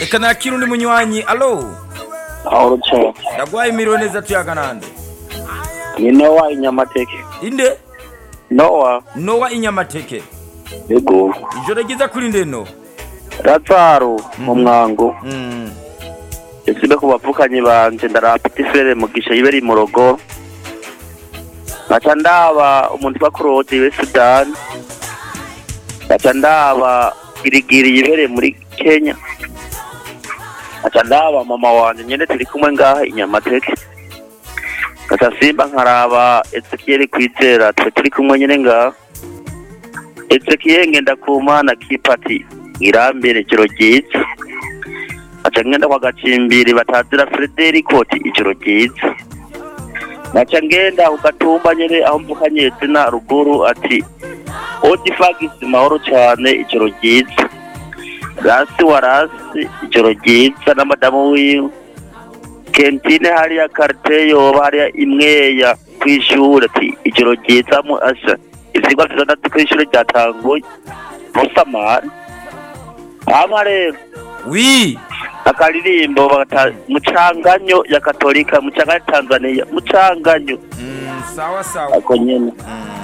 reka nakira undi munywanyi alo aho ruco ndagwaye imiriwe neza tuyaga nande ni nowa inyamateke inde nowa nowa inyamateke yego ijoro ryiza kuri nde no razaro mu mwango Mm. esibe ku bavukanyi banje ndaraba petit frere mugisha yiberi mu rugo ngaca ndaba umuntu twa claude we sudani ngaca ndaba girigiri yibereye muri kenya ngaca ndaba mama wanje nyene turi kumwe ngaha inyamateke ngaca simba nkaraba ezekiel kwizera twe turi kumwe nyene ngaha ezekiel ngenda kumana kipati irambere ijoro ryiza ngaca ngenda kwa gacimbiri batazira frederico ati ijoro ryiza ngaca ngenda ku gatumba nyene aho mvukanye zina ruguru ati odifagisi mahoro cane ijoro ryiza rasi wa rasi ijoro ryiza na madamu wiwe kentine hariya karite yoba hariya imweya kw'ishure ati ijoro ryiza mu asha ivyigwa vyitandatu kw'ishure ryatanguye musamari hama rero wi akaririmbo bata mucanganyo ya katolika mucanganyo ya tanzania mucanganyo Mm, sawa sawa ako nyene Mm.